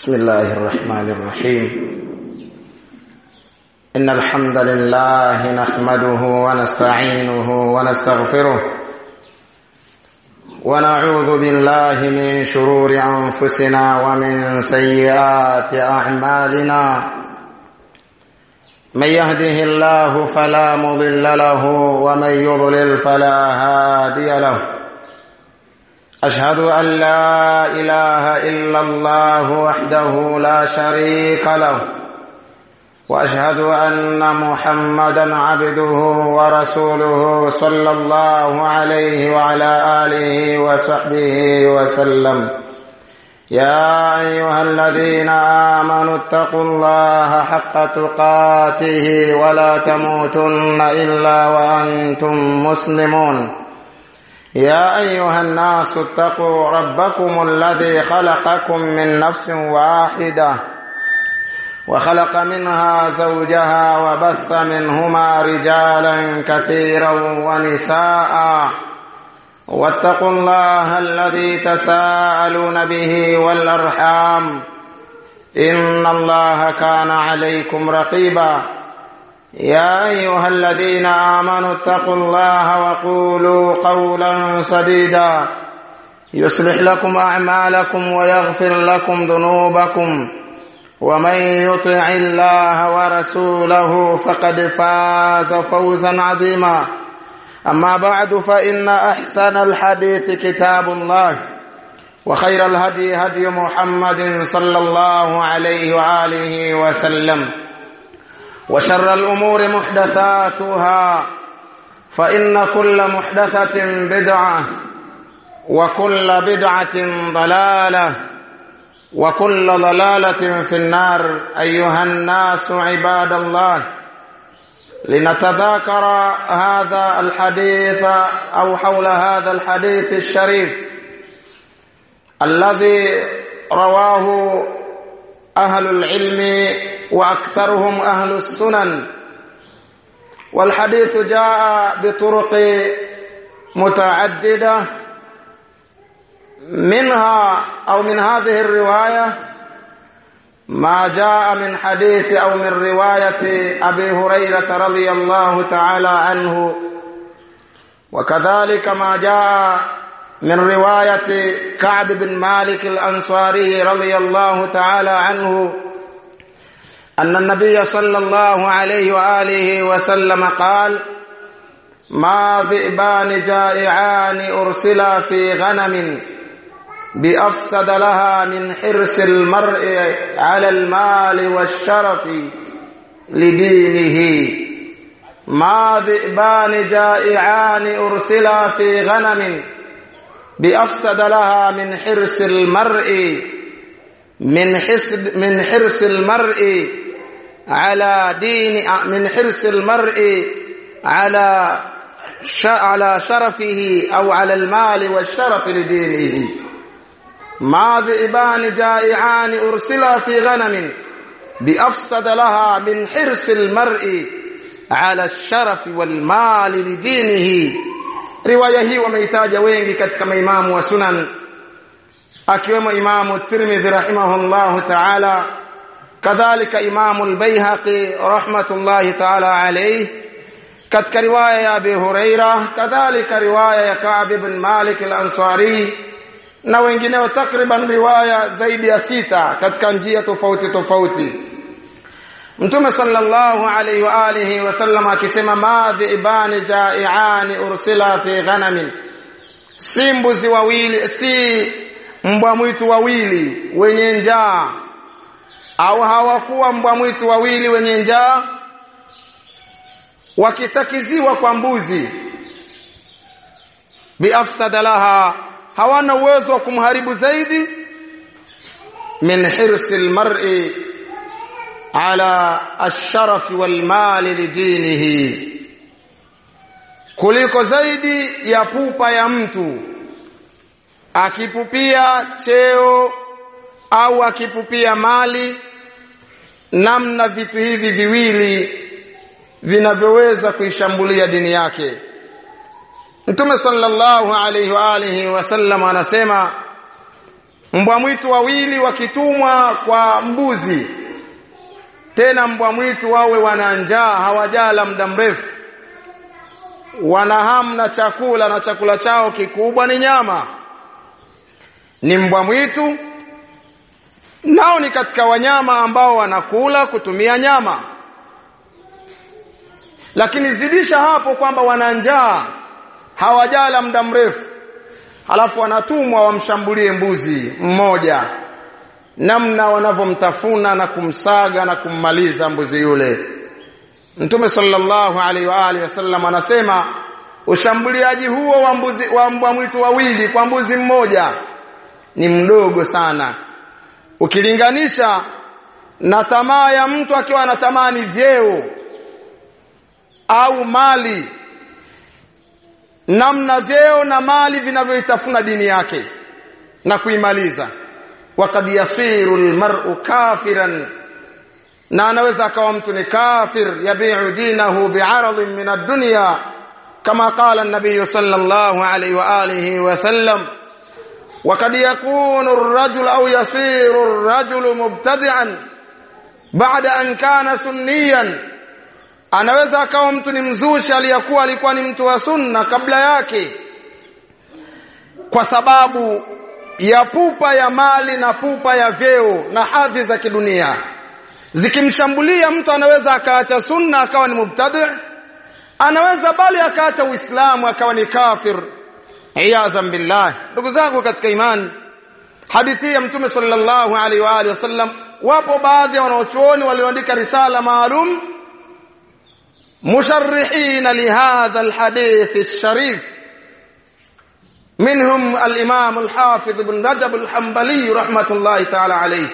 بسم الله الرحمن الرحيم إن الحمد لله نحمده ونستعينه ونستغفره ونعوذ بالله من شرور أنفسنا ومن سيئات أعمالنا من يهده الله فلا مضل له ومن يضلل فلا هادي له أشهد أن لا إله إلا الله وحده لا شريك له وأشهد أن محمدا عبده ورسوله صلى الله عليه وعلى آله وصحبه وسلم يا أيها الذين آمنوا اتقوا الله حق تقاته ولا تموتن إلا وأنتم مسلمون يا أيها الناس اتقوا ربكم الذي خلقكم من نفس واحدة وخلق منها زوجها وبث منهما رجالا كثيرا ونساء واتقوا الله الذي تساءلون به والأرحام إن الله كان عليكم رقيبا يا أيها الذين آمنوا اتقوا الله وقولوا قولا سديدا يصلح لكم أعمالكم ويغفر لكم ذنوبكم ومن يطع الله ورسوله فقد فاز فوزا عظيما أما بعد فإن أحسن الحديث كتاب الله وخير الهدي هدي محمد صلى الله عليه وآله وسلم وشر الأمور محدثاتها فإن كل محدثة بدعة وكل بدعة ضلالة وكل ضلالة في النار أيها الناس عباد الله لنتذاكر هذا الحديث أو حول هذا الحديث الشريف الذي رواه أهل العلم وأكثرهم أهل السنن والحديث جاء بطرق متعددة منها أو من هذه الرواية ما جاء من حديث أو من رواية أبي هريرة رضي الله تعالى عنه وكذلك ما جاء من رواية كعب بن مالك الأنصاري رضي الله تعالى عنه أن النبي صلى الله عليه وآله وسلم قال ما ذئبان جائعان أرسلا في غنم بأفسد لها من حرص المرء على المال والشرف لدينه ما ذئبان جائعان أرسلا في غنم بأفسد لها من حرص المرء من حسد من حرص المرء على دين من حرص المرء على على شرفه أو على المال والشرف لدينه ما ذئبان جائعان أرسلا في غنم بأفسد لها من حرص المرء على الشرف والمال لدينه riwaya hii wameitaja wengi katika maimamu wa sunan akiwemo imamu tirmidhi rahimahullahu taala kadhalika imamu albayhaqi rahmatullahi taala alayhi katika riwaya ya abi huraira kadhalika riwaya ya ka'b ibn malik al-ansari na wengineo takriban riwaya zaidi ya sita katika njia tofauti tofauti Mtume sallallahu alaihi wa alihi wasallam akisema madhi ibani jaiani ursila fi ghanamin si mbuzi wawili si mbwa mwitu wawili wenye njaa au hawakuwa mbwa mwitu wawili wenye njaa wakisakiziwa kwa mbuzi biafsada laha hawana uwezo wa kumharibu zaidi min hirsi almar'i ala asharafi walmali lidinihi kuliko zaidi ya pupa ya mtu akipupia cheo au akipupia mali namna vitu hivi viwili vinavyoweza kuishambulia dini yake Mtume sallallahu alaihi wa alihi wasallam anasema mbwa mwitu wawili wakitumwa kwa mbuzi tena mbwa mwitu wawe wana njaa hawajala muda mrefu wana hamu na chakula na chakula chao kikubwa ni nyama ni mbwa mwitu nao ni katika wanyama ambao wanakula kutumia nyama lakini zidisha hapo kwamba wana njaa hawajala muda mrefu halafu wanatumwa wamshambulie mbuzi mmoja namna wanavyomtafuna na kumsaga na kummaliza mbuzi yule Mtume sallallahu alaihi wa alihi wasallam anasema ushambuliaji huo wa mbuzi wa mbwa mwitu wawili kwa mbuzi mmoja ni mdogo sana ukilinganisha na tamaa ya mtu akiwa anatamani vyeo au mali namna vyeo na mali vinavyoitafuna dini yake na kuimaliza waqad yasiru almar'u kafiran na anaweza akawa mtu ni kafir yabi'u dinahu bi'aradin min ad-dunya kama qala an-nabiy sallallahu alayhi wa alihi wa sallam وقد يكون الرجل أو يصير الرجل مبتدعا بعد أن كان سنيا anaweza akawa mtu ni mzushi aliyakuwa alikuwa ni mtu wa sunna kabla yake kwa sababu ya pupa ya mali na pupa ya vyeo na hadhi za kidunia zikimshambulia mtu anaweza akaacha sunna akawa ni mubtadi anaweza bali akaacha uislamu akawa ni kafir iyadhan billah ndugu zangu katika imani hadithi ya mtume sallallahu alaihi wa alihi wasallam wapo baadhi ya wanaochuoni walioandika risala maalum musharrihina lihadha alhadith alsharif منهم الإمام الحافظ بن رجب الحنبلي رحمة الله تعالى عليه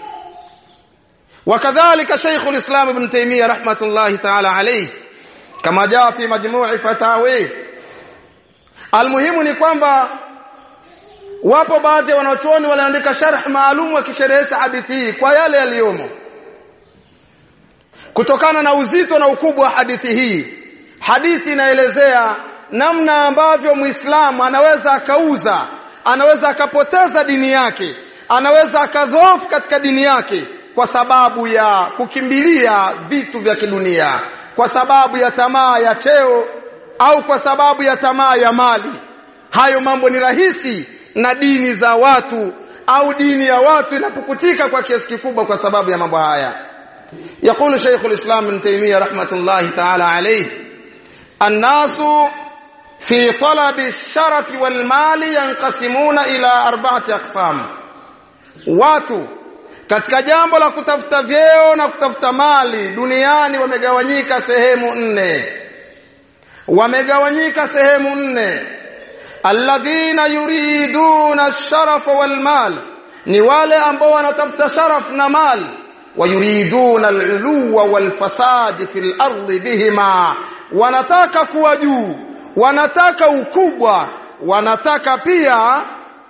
وكذلك شيخ الإسلام ابن تيمية رحمة الله تعالى عليه كما جاء في مجموع فتاويه Almuhimu ni kwamba wapo baadhi ya wanachuoni waliandika sharh maalum wakisherehesha hadithi hii kwa yale yaliyomo. Kutokana na uzito na ukubwa wa hadithi hii, hadithi inaelezea namna ambavyo Muislamu anaweza akauza, anaweza akapoteza dini yake, anaweza akadhoofu katika dini yake kwa sababu ya kukimbilia vitu vya kidunia, kwa sababu ya tamaa ya cheo au kwa sababu ya tamaa ya mali. Hayo mambo ni rahisi na dini za watu au dini ya watu inapukutika kwa kiasi kikubwa kwa sababu ya mambo haya. يقول شيخ الإسلام ابن تيمية رحمة الله تعالى عليه الناس في طلب الشرف والمال ينقسمون إلى أربعة أقسام watu katika jambo la kutafuta vyeo na kutafuta mali duniani wamegawanyika sehemu nne wamegawanyika sehemu nne alladhina yuriduna ash-sharafa wal mal ni wale ambao wanatafuta sharaf na mal wayuriduna al-uluwa wal fasad fil ardi bihima wanataka kuwa juu wanataka ukubwa wanataka pia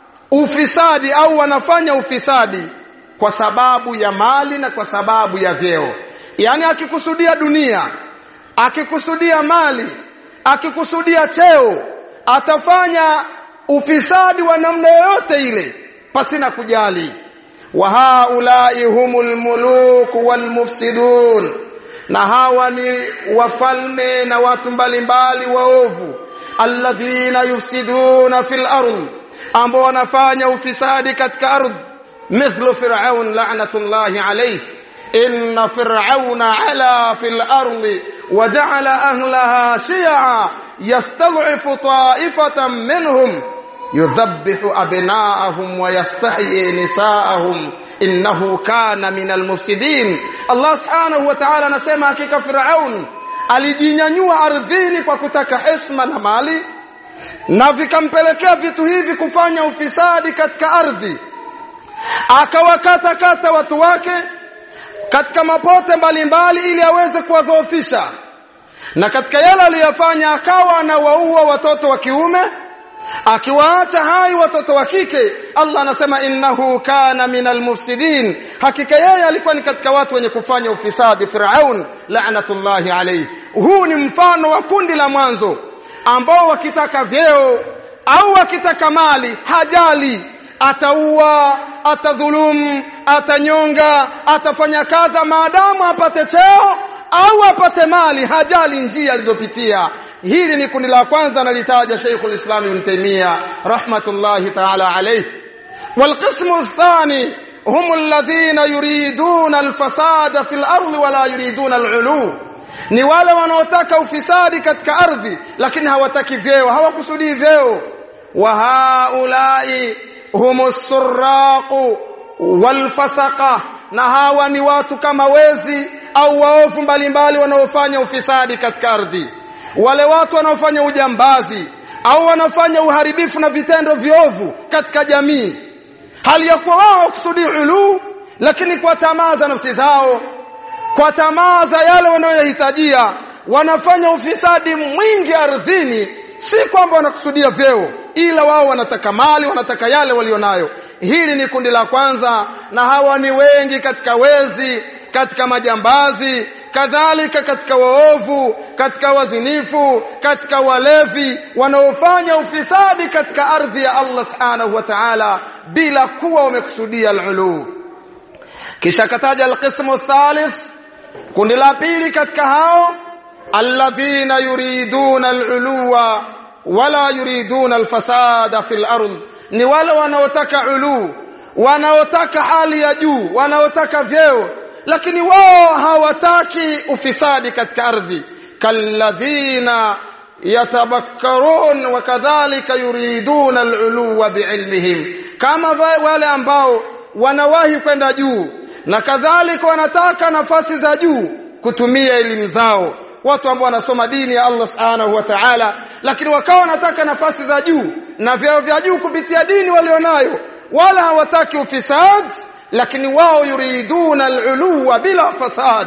ufisadi au wanafanya ufisadi kwa sababu ya mali na kwa sababu ya vyeo yani akikusudia dunia akikusudia mali akikusudia cheo atafanya ufisadi wa namna yoyote ile pasina kujali wa haulai humul muluk wal mufsidun na hawa ni wafalme na watu mbalimbali waovu alladhina yufsiduna fil ardh ambao wanafanya ufisadi katika ardhi mithlu fir'aun la'natullahi alayhi inna fir'auna ala fil ardi وجعل أهلها شيعا يستضعف طائفة منهم يذبح أبناءهم ويستحيي نساءهم إنه كان من المفسدين الله سبحانه وتعالى anasema hakika Firaun alijinyanyua ardhini kwa kutaka heshima na mali na vikampelekea vitu hivi kufanya ufisadi katika ardhi akawakata kata watu wake katika mapote mbalimbali ili aweze kuwadhoofisha na katika yale aliyofanya akawa anawaua watoto wa kiume akiwaacha hai watoto wa kike Allah anasema innahu kana minal mufsidin hakika yeye alikuwa ni katika watu wenye kufanya ufisadi Firaun la'natullahi alayhi huu ni mfano wa kundi la mwanzo ambao wakitaka vyeo au wakitaka mali hajali ataua atadhulum atanyonga atafanya kadha maadamu apate cheo au apate mali hajali njia alizopitia hili ni kundi la kwanza analitaja Sheikhul Islam Ibn Taymiyyah rahmatullahi ta'ala alayh والقسم الثاني هم الذين يريدون الفساد في الأرض ولا يريدون العلو ni wale wanaotaka ufisadi katika ardhi lakini hawataki vyeo hawakusudii vyeo wa haulai humus suraqu walfasaqa na hawa ni watu kama wezi au waovu mbalimbali wanaofanya ufisadi katika ardhi wale watu wanaofanya ujambazi au wanafanya uharibifu na vitendo viovu katika jamii hali ya kuwa wao kusudi ulu lakini kwa tamaa za nafsi zao kwa tamaa za yale wanayohitajia wanafanya ufisadi mwingi ardhini si kwamba wanakusudia vyeo ila wao wanataka mali wanataka yale walionayo hili ni kundi la kwanza na hawa ni wengi katika wezi katika majambazi kadhalika katika waovu katika wazinifu katika walevi wanaofanya ufisadi katika ardhi ya Allah subhanahu wa ta'ala bila kuwa wamekusudia al-ulu kisha kataja al-qismu thalith kundi la pili katika hao alladhina yuriduna al-uluwa wala yuriduna al-fasada fil ardh ni wale wanaotaka ulu wanaotaka hali ya juu wanaotaka vyeo lakini wao hawataki ufisadi katika ardhi kalladhina yatabakkarun wa kadhalika yuriduna al-uluwa biilmihim kama wale ambao wanawahi kwenda juu na kadhalika wanataka nafasi za juu kutumia elimu zao watu ambao wanasoma dini ya Allah subhanahu wa ta'ala lakini wakawa wanataka nafasi za juu na vyao vya juu kupitia dini walionayo wala hawataki ufisad lakini wao yuriduna al-uluwa bila fasad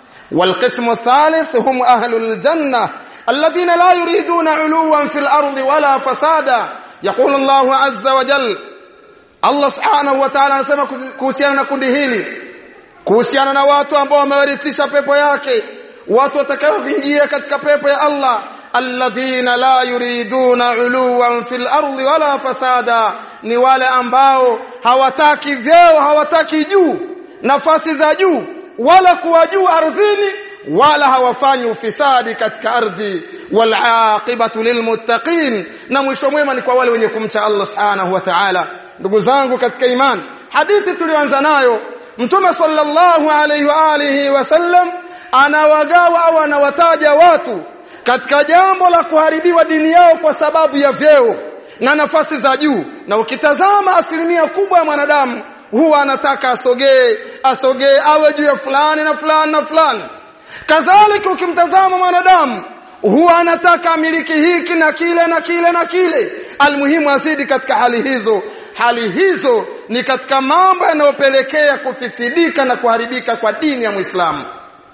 والقسم الثالث هم أهل الجنة الذين لا يريدون علوا في الأرض ولا فسادا يقول الله عز وجل الله سبحانه وتعالى anasema kuhusiana na kundi hili kuhusiana na watu ambao wamewarithisha pepo yake watu watakaoingia katika pepo ya Allah alladhina la yuriduna uluwan fil ardi wala fasada ni wale ambao hawataki vyeo hawataki juu nafasi za juu wala kuwa juu ardhini wala hawafanyi ufisadi katika ardhi wal aqibatu lilmuttaqin na mwisho mwema ni kwa wale wenye kumcha Allah subhanahu wa ta'ala ndugu zangu katika iman hadithi tulioanza nayo mtume sallallahu alayhi wa alihi wasallam anawagawa au anawataja watu katika jambo la kuharibiwa dini yao kwa sababu ya vyeo na nafasi za juu na ukitazama asilimia kubwa ya mwanadamu huwa anataka asogee asogee awe juu ya fulani na fulani na fulani kadhalika ukimtazama mwanadamu huwa anataka amiliki hiki na kile na kile na kile almuhimu azidi katika hali hizo hali hizo ni katika mambo yanayopelekea kufisidika na kuharibika kwa dini ya Muislamu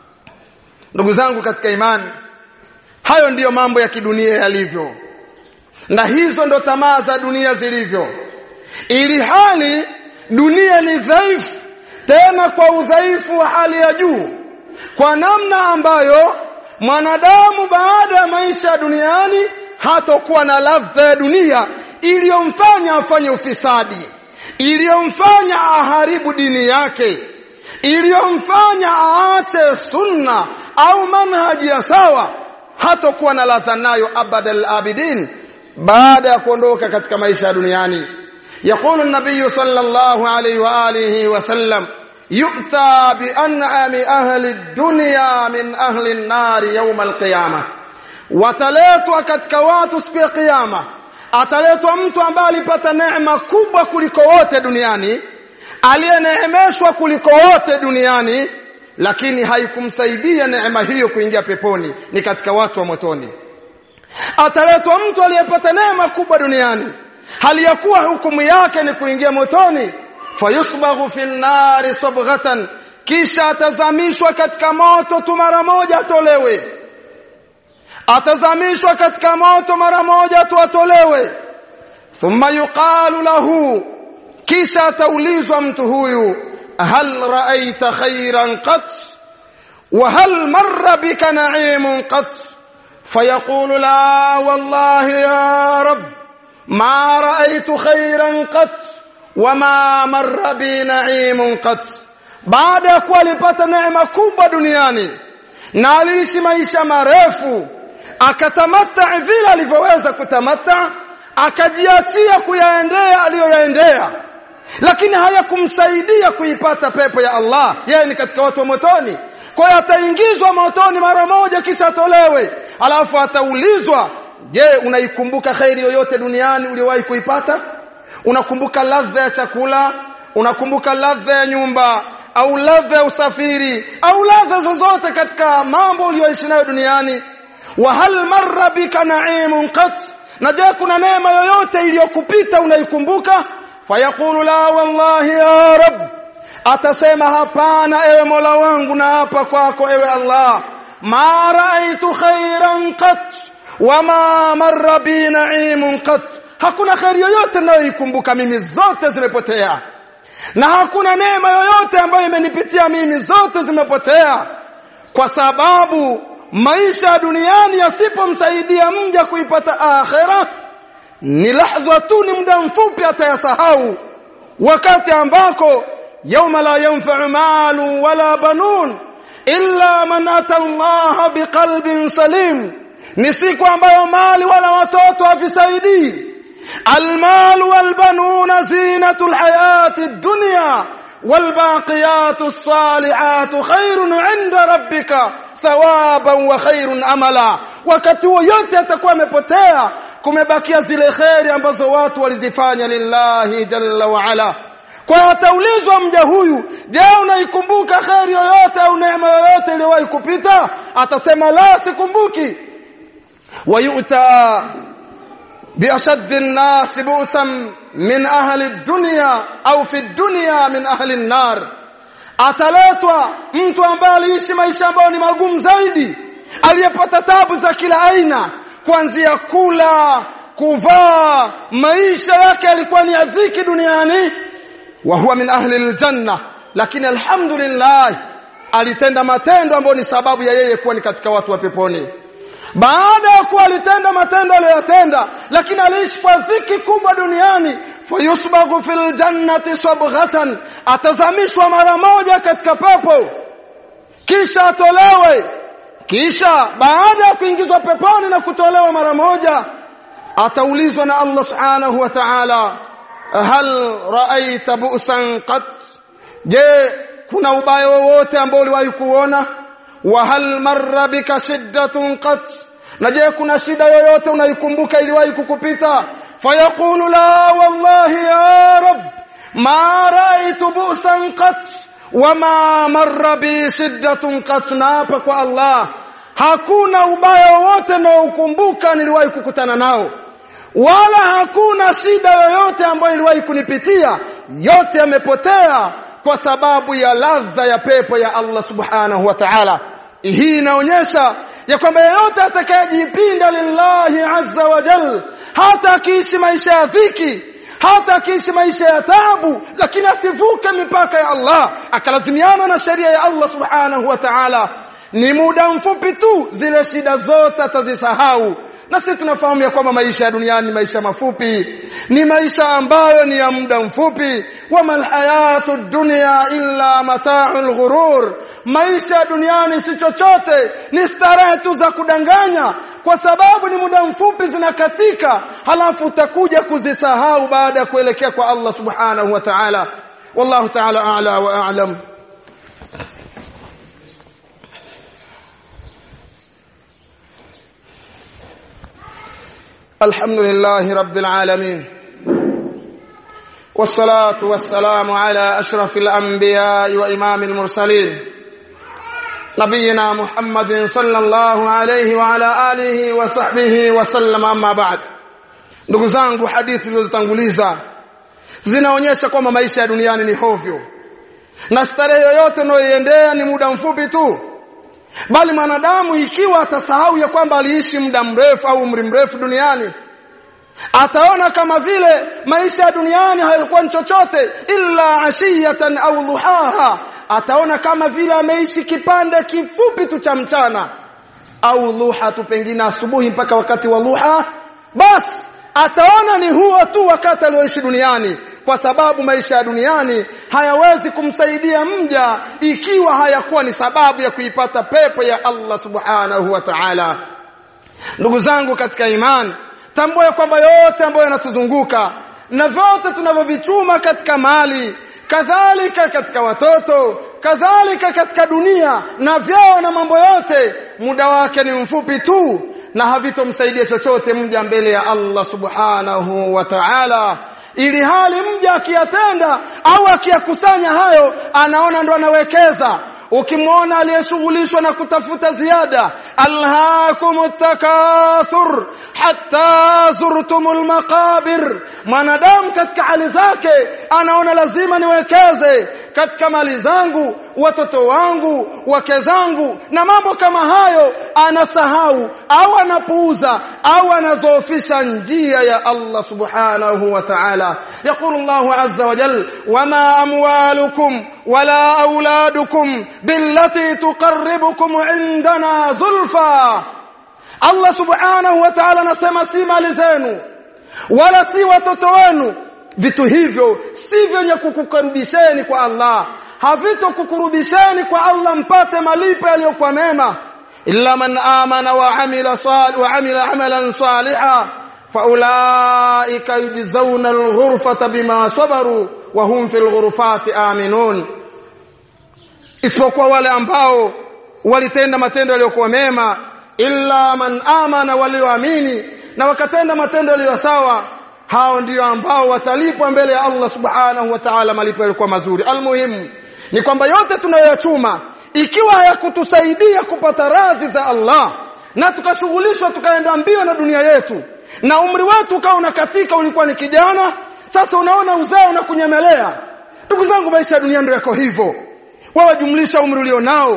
ndugu zangu katika imani hayo ndiyo mambo ya kidunia yalivyo na hizo ndo tamaa za dunia zilivyo ili hali dunia ni dhaifu tena kwa udhaifu wa hali ya juu kwa namna ambayo mwanadamu baada ya maisha duniani hatokuwa na ladha ya dunia iliyomfanya afanye ufisadi iliyomfanya aharibu dini yake iliyomfanya aache sunna au manhaji ya sawa hatokuwa na ladha nayo abadal abidin baada ya kuondoka katika maisha ya duniani يقول النبي صلى الله عليه وآله وسلم يؤتى بأنعم أهل الدنيا من أهل النار يوم القيامة wataletwa katika watu siku ya kiyama ataletwa mtu ambaye alipata neema kubwa kuliko wote duniani aliyeneemeshwa kuliko wote duniani lakini haikumsaidia neema hiyo kuingia peponi ni katika watu wa motoni ataletwa mtu aliyepata neema kubwa duniani hali ya kuwa hukumu yake ni kuingia motoni fayusbaghu fi nnari sabghatan kisha atazamishwa katika moto tu mara moja atolewe atazamishwa katika moto mara moja tu atolewe thumma yuqalu lahu kisha ataulizwa mtu huyu hal ra'aita khairan qat wa hal marra bika na'imun qat fayaqulu la wallahi ya rabb ما رأيت خيرا قط wama marra bi na'imun qat baada ya kuwa alipata neema kubwa duniani na aliishi maisha marefu akatamata vile alivyoweza kutamata akajiachia kuyaendea aliyoyaendea lakini hayakumsaidia kuipata pepo ya Allah yeye ni katika watu wa motoni kwa hiyo ataingizwa motoni mara moja kisha atolewe alafu ataulizwa je unaikumbuka khairi yoyote duniani uliyowahi kuipata unakumbuka ladha ya chakula unakumbuka ladha ya nyumba au ladha ya usafiri au ladha zozote katika mambo uliyoishi nayo duniani wa hal marra bika na'imun qat na je kuna neema yoyote iliyokupita unaikumbuka fayaqulu la wallahi ya rab atasema hapana ewe mola wangu na hapa kwako ewe allah ma raaitu khairan qat wama marra bi na'imun qat hakuna khairi yoyote ninayoikumbuka mimi zote zimepotea na hakuna neema yoyote ambayo imenipitia mimi zote zimepotea kwa sababu maisha ya duniani yasipomsaidia mja kuipata akhera ni lahdha tu ni muda mfupi atayasahau wakati ambako yauma la yanfa'u malu wala banun illa man ata Allah biqalbin salim ni siku ambayo mali wala watoto havisaidii المال والبنون زينة الحياة الدنيا والباقيات الصالحات خير عند ربك ثوابا وخير املا wakati huo yote atakuwa amepotea kumebakia zile kheri ambazo watu walizifanya lillahi jalla wa ala kwa ataulizwa mja huyu je unaikumbuka kheri yoyote au neema yoyote iliyowahi kupita atasema la sikumbuki wayuta بأشد الناس بؤسا من أهل الدنيا أو في الدنيا من أهل النار ataletwa mtu ambaye aliishi maisha ambayo ni magumu zaidi aliyepata tabu za kila aina kuanzia kula kuvaa maisha yake yalikuwa ni ya dhiki duniani wa huwa min ahli aljanna lakini alhamdulillah alitenda matendo ambayo ni sababu ya yeye kuwa ni katika watu wa peponi baada ya kuwa alitenda matendo aliyotenda lakini aliishi kwa dhiki kubwa duniani fayusbaghu fil jannati sabghatan atazamishwa mara moja katika pepo kisha atolewe kisha baada ya kuingizwa peponi na kutolewa mara moja ataulizwa na Allah subhanahu wa ta'ala hal ra'aita bu'san qat je kuna ubaya wowote ambao uliwahi kuona wa hal marra bika shiddatun qat na je kuna shida yoyote unaikumbuka iliwahi kukupita fayaqulu la wallahi ya rab ma raitu busan qat wama marra bi shiddatun qat naapa kwa Allah hakuna ubaya wowote naokumbuka niliwahi kukutana nao wala hakuna shida yoyote ambayo iliwahi kunipitia yote yamepotea kwa sababu ya ladha ya pepo ya Allah subhanahu wa ta'ala hii inaonyesha ya kwamba yeyote atakayejipinda lillahi azza wa jal hata akiishi maisha ya dhiki hata akiishi maisha ya taabu lakini asivuke mipaka ya Allah akalazimiana na sheria ya Allah subhanahu wa ta'ala ni muda mfupi tu zile shida zote atazisahau na sisi tunafahamu ya kwamba maisha ya duniani ni maisha mafupi ni maisha ambayo ni ya muda mfupi wama alhayatu dunya illa mata'ul ghurur maisha ya duniani si chochote ni starehe tu za kudanganya kwa sababu ni muda mfupi zinakatika halafu utakuja kuzisahau baada ya kuelekea kwa Allah subhanahu wa ta'ala wallahu ta'ala a'la wa a'lam الحمد لله رب العالمين والصلاة والسلام على أشرف الأنبياء وإمام المرسلين نبينا محمد صلى الله عليه وعلى آله وصحبه وسلم أما بعد ndugu zangu hadithi zilizotanguliza zinaonyesha kwamba maisha ya duniani ni hovyo na starehe yoyote unayoiendea ni muda mfupi tu bali mwanadamu ikiwa atasahau ya kwamba aliishi muda mrefu au umri mrefu duniani ataona kama vile maisha ya duniani hayakuwa chochote illa ashiyatan au dhuhaha ataona kama vile ameishi kipande kifupi tu cha mchana au dhuha tu pengine asubuhi mpaka wakati wa dhuha bas ataona ni huo tu wakati alioishi duniani kwa sababu maisha ya duniani hayawezi kumsaidia mja ikiwa hayakuwa ni sababu ya kuipata pepo ya Allah subhanahu wa ta'ala ndugu zangu katika imani tambua kwamba yote ambayo yanatuzunguka na vyote tunavyovichuma katika mali kadhalika katika watoto kadhalika katika dunia na vyao na mambo yote muda wake ni mfupi tu na havitomsaidia chochote mja mbele ya Allah subhanahu wa ta'ala ili hali mja akiyatenda au akiyakusanya hayo anaona ndo anawekeza ukimwona aliyeshughulishwa na kutafuta ziada alhaakumut takathur hatta zurtumul maqabir mwanadamu katika hali zake anaona lazima niwekeze katika mali zangu watoto wangu wake zangu na mambo kama hayo anasahau au anapuuza au anadhoofisha njia ya Allah subhanahu wa ta'ala يقول الله عز وجل وما أموالكم ولا أولادكم بالتي تقربكم عندنا زلفى Allah subhanahu wa ta'ala anasema si mali zenu wala si watoto wenu vitu hivyo si vyenye kukukaribisheni kwa Allah havitokukurubisheni kwa Allah mpate malipo yaliyokuwa mema illa man amana wa amila salih wa amila amalan salihan faulaika yujzauna alghurfata bima sabaru wa hum fil ghurfati aminun isipokuwa wale ambao walitenda matendo yaliyokuwa mema illa man amana walioamini na wakatenda matendo yaliyo sawa hao ndio ambao watalipwa mbele ya Allah subhanahu wa ta'ala malipo yalikuwa mazuri almuhimu ni kwamba yote tunayoyachuma ikiwa hayakutusaidia kupata radhi za Allah na tukashughulishwa tukaenda mbio na dunia yetu na umri wetu ukawa unakatika ulikuwa ni kijana sasa unaona uzee unakunyemelea ndugu zangu maisha ya dunia ndio yako hivyo wewe jumlisha umri ulionao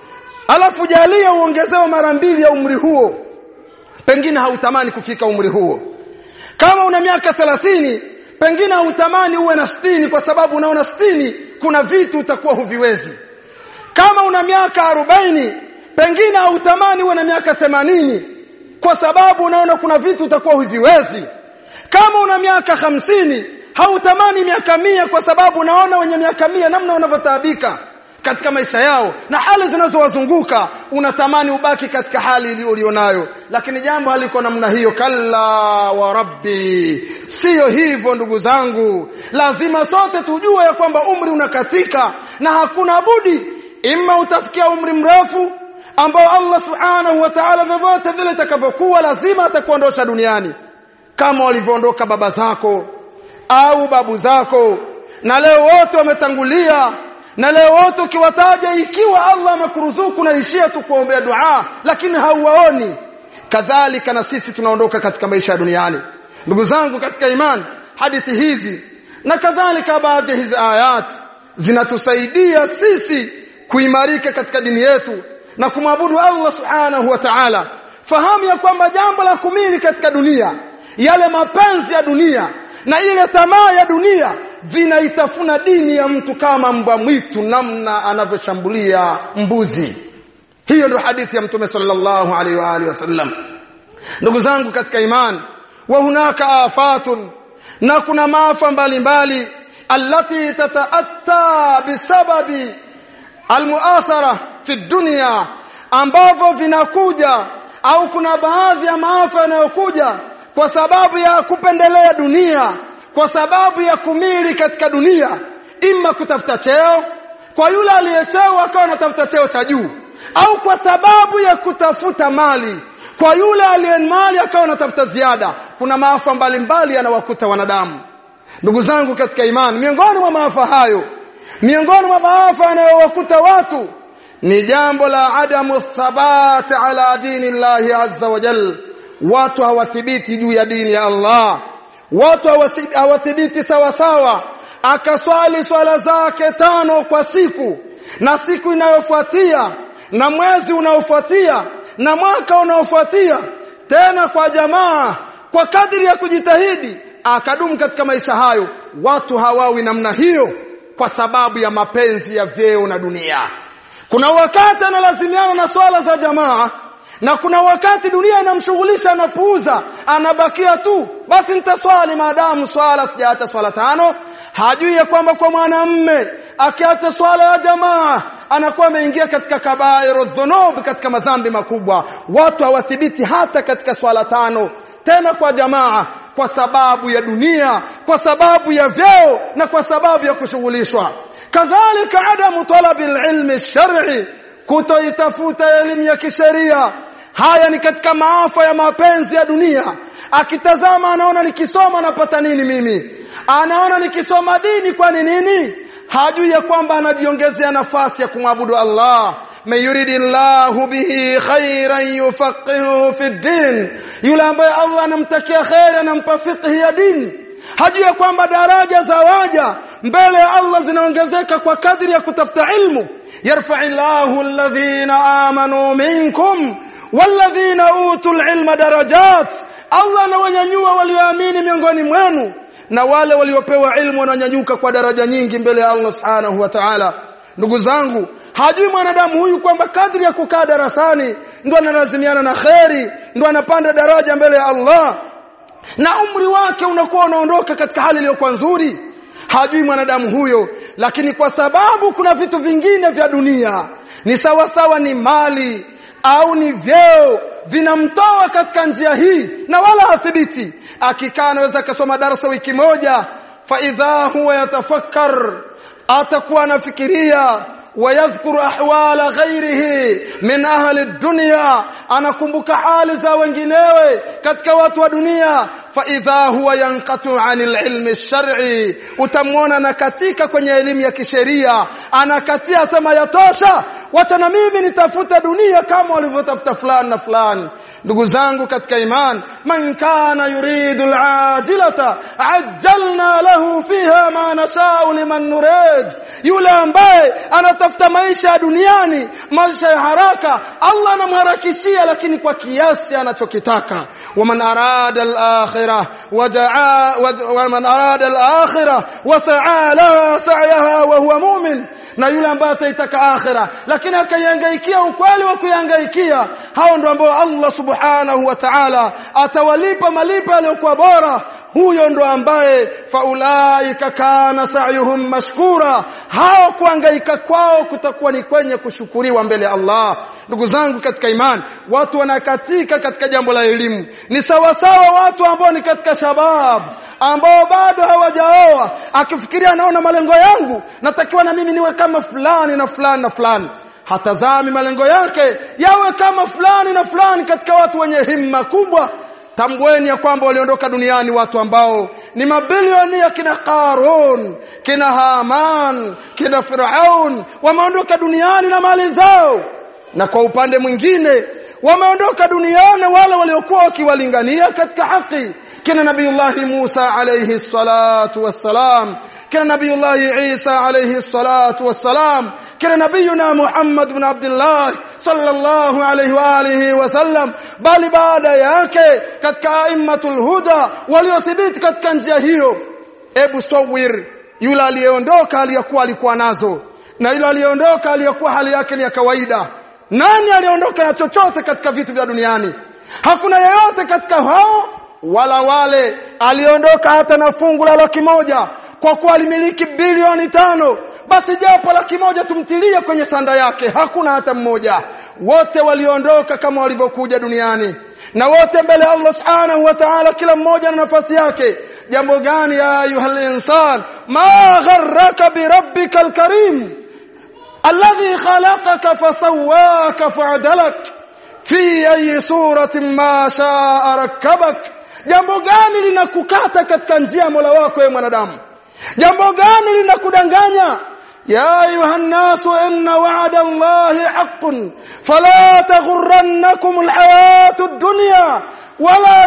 alafu jalia uongezewe mara mbili ya umri huo pengine hautamani kufika umri huo kama una miaka 30 pengine hautamani uwe na sitini kwa sababu unaona sitini kuna vitu utakuwa huviwezi kama una miaka 40 pengine hautamani uwe na miaka 80 kwa sababu unaona kuna vitu utakuwa huviwezi kama una miaka hamsini hautamani miaka mia kwa sababu unaona wenye miaka mia namna wanavyotaabika katika maisha yao na hali zinazowazunguka unatamani ubaki katika hali ulionayo lakini jambo haliko namna hiyo kalla wa rabbi siyo hivyo ndugu zangu lazima sote tujue ya kwamba umri unakatika na hakuna budi imma utafikia umri mrefu ambao Allah subhanahu wa ta'ala vyovyote vile itakavyokuwa lazima atakuondosha duniani kama walivyoondoka baba zako au babu zako na leo wote wametangulia na leo wote ukiwataja ikiwa Allah amekuruzuku naishia tu kuombea dua lakini hauwaoni kadhalika na sisi tunaondoka katika maisha ya duniani ndugu zangu katika imani hadithi hizi na kadhalika baadhi hizi ayat zinatusaidia sisi kuimarika katika dini yetu na kumwabudu Allah subhanahu wa ta'ala fahamu ya kwamba jambo la kumili katika dunia yale mapenzi ya dunia na ile tamaa ya dunia vinaitafuna dini ya mtu kama mbwa mwitu namna anavyoshambulia mbuzi hiyo ndio hadithi ya mtume sallallahu alaihi wa alihi wasallam ndugu zangu katika imani wa hunaka afatun na kuna maafa mbalimbali allati tataatta bisababi almuathara fi dunya ambavyo vinakuja au kuna baadhi ya maafa yanayokuja kwa sababu ya kupendelea dunia kwa sababu ya kumili katika dunia ima kutafuta cheo kwa yule aliyecheo akawa anatafuta cheo cha juu au kwa sababu ya kutafuta mali kwa yule aliye mali akawa anatafuta ziada kuna maafa mbalimbali yanawakuta wanadamu ndugu zangu katika imani miongoni mwa maafa hayo miongoni mwa maafa yanayowakuta watu ni jambo la adamu thabati ala dini llahi azza wa jal watu hawathibiti juu ya dini ya Allah watu hawathibiti sawa sawa akaswali swala zake tano kwa siku na siku inayofuatia na mwezi unaofuatia na mwaka unaofuatia tena kwa jamaa kwa kadiri ya kujitahidi akadumu katika maisha hayo watu hawawi namna hiyo kwa sababu ya mapenzi ya vyeo na dunia kuna wakati analazimiana na swala za jamaa na kuna wakati dunia inamshughulisha anapuuza anabakia tu basi nitaswali maadamu swala sijaacha swala tano hajui ya kwamba kwa mwanamme akiacha swala ya jamaa anakuwa ameingia katika kabairu dhunub katika madhambi makubwa watu hawathibiti hata katika swala tano tena kwa jamaa kwa sababu ya dunia kwa sababu ya vyeo na kwa sababu ya kushughulishwa kadhalika adamu talabi ilmi shar'i kutoitafuta elimu ya kisheria haya ni katika maafa ya mapenzi ya dunia akitazama anaona nikisoma napata nini mimi anaona nikisoma dini kwani nini hajui ya kwamba anajiongezea nafasi ya kumwabudu Allah man yuridillahu bihi khairan yufaqihu fi din yule ambaye Allah anamtakia khair anampa fiqh ya dini hajui ya kwamba daraja za waja mbele ya Allah zinaongezeka kwa kadri ya kutafuta ilmu yarfa'illahu alladhina amanu minkum walladhina utul ilma darajat Allah anawanyanyua walioamini miongoni mwenu na wale waliopewa ilmu wananyanyuka kwa daraja nyingi mbele ya Allah subhanahu wa ta'ala ndugu zangu hajui mwanadamu huyu kwamba kadri ya kukaa darasani ndo analazimiana na kheri ndo anapanda daraja mbele ya Allah na umri wake unakuwa unaondoka katika hali iliyokuwa nzuri hajui mwanadamu huyo lakini kwa sababu kuna vitu vingine vya dunia ni sawa sawa ni mali au ni vyeo vinamtoa katika njia hii na wala hathibiti akikaa anaweza akasoma darasa wiki moja fa idha huwa yatafakkar atakuwa anafikiria ويذكر احوال غيره من اهل الدنيا anakumbuka hali za wenginewe katika watu wa dunia fa idha huwa yanqatu anil ilmi shar'i utamwona na katika kwenye elimu ya kisheria anakatia sema yatosha wacha na mimi nitafuta dunia kama walivyotafuta fulani na fulani ndugu zangu katika iman man kana yuridu alajilata ajjalna lahu fiha ma nashau liman nurid yule ambaye anatafuta maisha ya duniani maisha ya haraka Allah anamharakishia lakini kwa kiasi anachokitaka waman arada al-akhirah wajaa waman arada al-akhirah wasaa laha sa'yaha wa huwa mu'min na yule ambaye ataitaka akhira lakini akaihangaikia ukweli wa kuihangaikia hao ndio ambao Allah subhanahu wa ta'ala atawalipa malipo yaliyokuwa bora huyo ndo ambaye faulaika kana sa'yuhum mashkura hao kuangaika kwao kutakuwa ni kwenye kushukuriwa mbele ya Allah ndugu zangu katika imani watu wanakatika katika jambo la elimu ni sawa sawa watu ambao ni katika shabab ambao bado hawajaoa akifikiria anaona malengo yangu natakiwa na mimi niwe kama fulani na fulani na fulani hatazami malengo yake yawe kama fulani na fulani katika watu wenye himma kubwa tambueni ya kwamba waliondoka duniani watu ambao ni mabilioni kina Qarun kina Haman kina Firaun wameondoka duniani na mali zao na kwa upande mwingine wameondoka duniani wale waliokuwa wakiwalingania katika haki kina nabiyullahi Musa alayhi salatu wassalam kina nabiyullahi Isa alayhi salatu wassalam kina nabiyuna Muhammad ibn Abdullah sallallahu alayhi wa alihi wasallam bali baada yake katika aimatul huda waliothibiti katika njia hiyo ebu sawir yule aliyeondoka aliyokuwa alikuwa nazo na yule aliyeondoka aliyokuwa hali yake ni ya kawaida nani aliondoka na chochote katika vitu vya duniani hakuna yeyote katika hao wala wale aliondoka hata na fungu la laki moja kwa kuwa alimiliki bilioni tano basi japo laki moja tumtilie kwenye sanda yake hakuna hata mmoja wote waliondoka kama walivyokuja duniani na wote mbele ya Allah subhanahu wa ta'ala kila mmoja na nafasi yake jambo gani ya ayuhal insan ma gharraka bi rabbikal karim alladhi khalaqaka fasawwaka fa'dalak fi ayi suratin ma sha'a rakkabak jambo gani linakukata katika njia ya Mola wako wewe mwanadamu jambo gani linakudanganya يا أيها الناس إن وعد الله حق فلا تغرنكم الحياة الدنيا ولا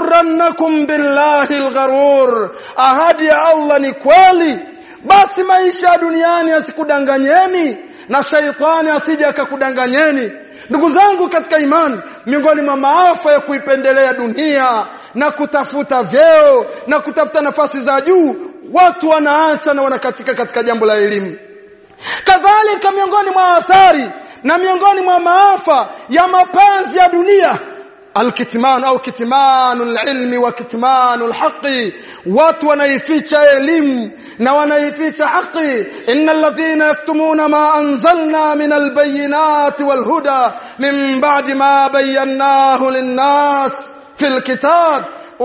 يغرنكم بالله الغرور أهدي يا الله نكوالي basi maisha ya duniani yasikudanganyeni na shaitani asije akakudanganyeni ndugu zangu katika imani miongoni mwa maafa ya kuipendelea dunia na kutafuta vyeo na kutafuta nafasi za juu watu wanaacha na wanakatika katika jambo la elimu kadhalika miongoni mwa athari na miongoni mwa maafa ya mapenzi ya dunia alkitman au kitmanu alilmi wa kitmanu alhaqi watu wanaificha elimu na wanaificha haki innal ladhina yaktumuna ma anzalna min albayinati walhuda min ba'di ma bayyanahu linnas fil kitab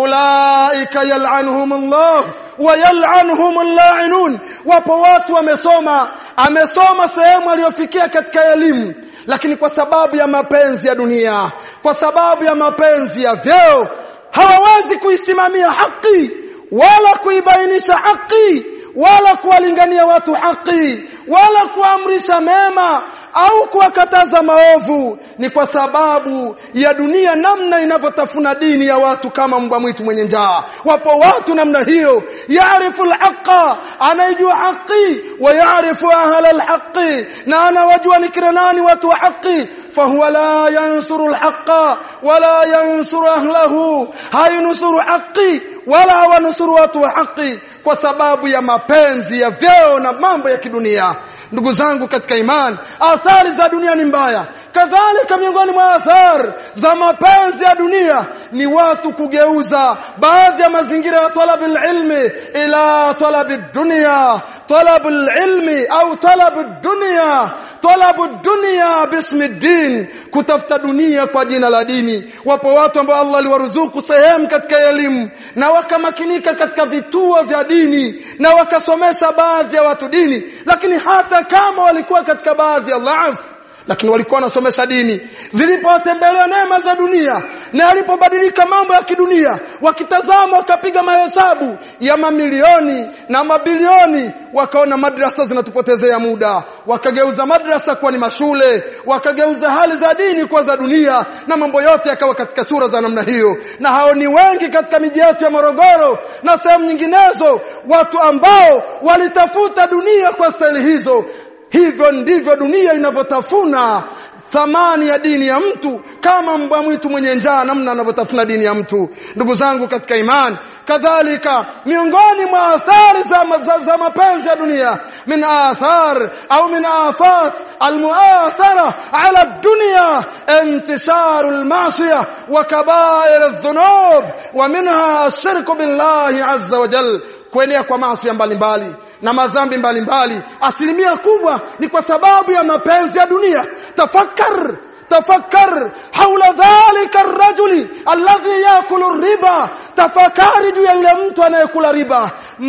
ulaika yal'anuhum Allah wa yal'anuhum al-la'inun wapo watu wamesoma amesoma sehemu aliyofikia katika elimu lakini kwa sababu ya mapenzi ya dunia kwa sababu ya mapenzi ya vyeo hawawezi kuisimamia haki wala kuibainisha haki wala kuwalingania watu haki wala kuamrisha mema au kuwakataza maovu ni kwa sababu ya dunia namna inavyotafuna dini ya watu kama mbwa mwitu mwenye njaa wapo watu namna hiyo yaarifu alhaqa anaijua haki wa yaarifu ahla alhaqi na anawajua ni kina nani watu wa haki fahuwa la yansuru alhaqa wala yansuru ahlahu hayunusuru haki wala hawanusuru watu wa haki kwa sababu ya mapenzi ya vyeo na mambo ya kidunia ndugu zangu katika imani athari za dunia ni mbaya kadhalika miongoni mwa athari za mapenzi ya dunia ni watu kugeuza baadhi ya mazingira ya talabil ilmi ila talabi dunia talabul ilmi au talabu dunia talabu dunia bismi din kutafuta dunia kwa jina la dini wapo watu ambao Allah aliwaruzuku sehemu katika elimu na wakamakinika katika vituo vya dini na wakasomesha baadhi ya watu dini lakini hata kama walikuwa katika baadhi ya dhaifu lakini walikuwa wanasomesha dini zilipowatembelea neema za dunia na alipobadilika mambo ya kidunia wakitazama wakapiga mahesabu ya mamilioni na mabilioni wakaona madrasa zinatupotezea muda wakageuza madrasa kuwa ni mashule wakageuza hali za dini kuwa za dunia na mambo yote yakawa katika sura za namna hiyo na hao ni wengi katika miji yetu ya Morogoro na sehemu nyinginezo watu ambao walitafuta dunia kwa staili hizo hivyo ndivyo dunia inavyotafuna thamani ya dini ya mtu kama mbwa mwitu mwenye njaa namna anavyotafuna dini ya mtu ndugu zangu katika imani kadhalika miongoni mwa athari za, za, za mapenzi ya dunia min athar au min afat almuathara ala dunya intisharu almasiyah wa kabair adh-dhunub wa minha ashirku billahi azza wa jalla kuenea kwa maasi mbalimbali na madhambi mbalimbali asilimia kubwa ni kwa sababu ya mapenzi ya dunia tafakar تفكر حول ذلك الرجل الذي ياكل الربا تفكر juu ya yule mtu anayekula riba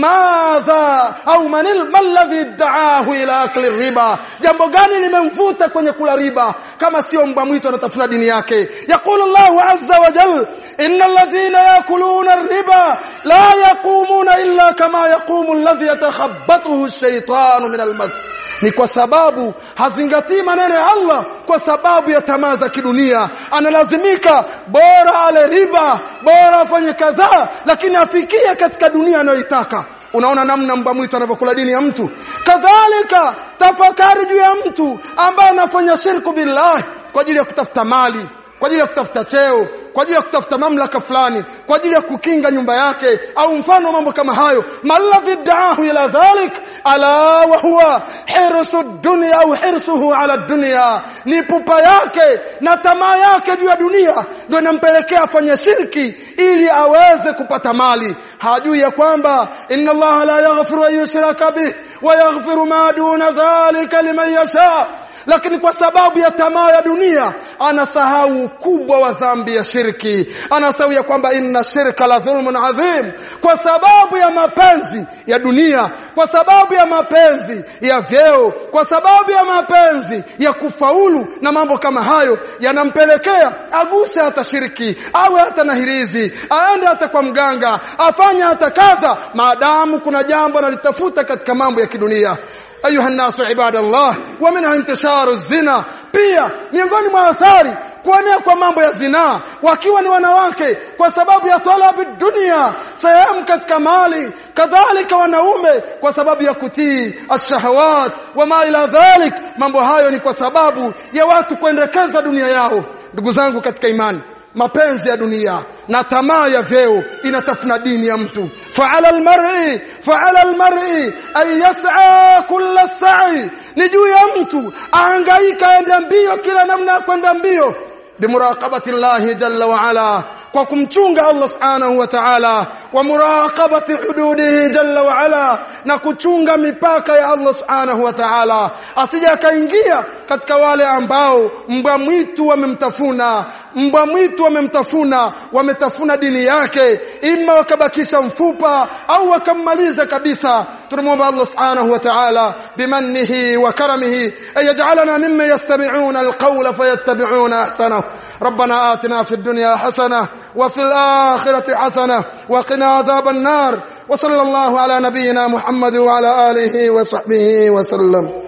madha au manil alladhi da'ahu ila akli riba jambo gani limemvuta kwenye kula riba kama sio mbwa mwitu anatafuna dini yake yaqulu Allah azza wa jal innal ladhina yakuluna riba la yaqumuna illa kama yaqumu alladhi yatakhabbathu ash-shaytanu min al-mas ni kwa sababu hazingatii maneno ya Allah kwa sababu ya tamaa za kidunia analazimika bora ale riba bora afanye kadhaa lakini afikie katika dunia anayoitaka unaona namna mbwa mwitu anavyokula dini ya mtu kadhalika tafakari juu ya mtu ambaye anafanya shirku billahi kwa ajili ya kutafuta mali kwa ajili ya kutafuta cheo kwa ajili ya kutafuta mamlaka fulani kwa ajili ya kukinga nyumba yake au mfano mambo kama hayo maladhi daahu ila dhalik ala wa huwa hirsu dunya au hirsuhu ala dunya ni pupa yake na tamaa yake juu ya dunia ndio inampelekea afanye shirki ili aweze kupata mali hajui ya kwamba inna allaha la yaghfiru an yushraka bih wa yaghfiru ma duna dhalika liman yasha lakini kwa sababu ya tamaa ya dunia anasahau ukubwa wa dhambi ya shirki anasahau ya kwamba inna shirka la dhulmun adhim kwa sababu ya mapenzi ya dunia kwa sababu ya mapenzi ya vyeo kwa sababu ya mapenzi ya kufaulu na mambo kama hayo yanampelekea aguse hata shirki awe hata na hirizi aende hata kwa mganga afanye hata kadha maadamu kuna jambo analitafuta katika mambo ya kidunia ayuha nasu ibadallah wa minha intisharu zina pia miongoni mwa athari kuenea kwa mambo ya zinaa wakiwa ni wanawake kwa sababu ya talabi dunia sehemu katika mali kadhalika wanaume kwa sababu ya kutii ashahawat wama ila dhalik mambo hayo ni kwa sababu ya watu kuendekeza dunia yao ndugu zangu katika imani mapenzi ya dunia na tamaa ya vyeo inatafuna dini ya mtu fa'ala almar'i fa'ala almar'i ay yas'a kulla sa'i ni juu ya mtu ahangaika aende mbio kila namna ya kwenda mbio bimuraqabati llahi jalla wa ala kwa kumchunga Allah subhanahu wa ta'ala wa muraqabati hududihi jalla wa ala na kuchunga mipaka ya Allah subhanahu wa ta'ala asije akaingia katika wale ambao mbwa mwitu wamemtafuna mbwa mwitu wamemtafuna wametafuna dini yake ima wakabakisha mfupa au wakammaliza kabisa tunamwomba Allah subhanahu wa ta'ala bimannihi wa karamihi ayaj'alana mimman yastami'una alqawla fayattabi'una ahsanahu ربنا آتنا في الدنيا حسنة وفي الآخرة حسنة وقنا عذاب النار وصلى الله على نبينا محمد وعلى آله وصحبه وسلم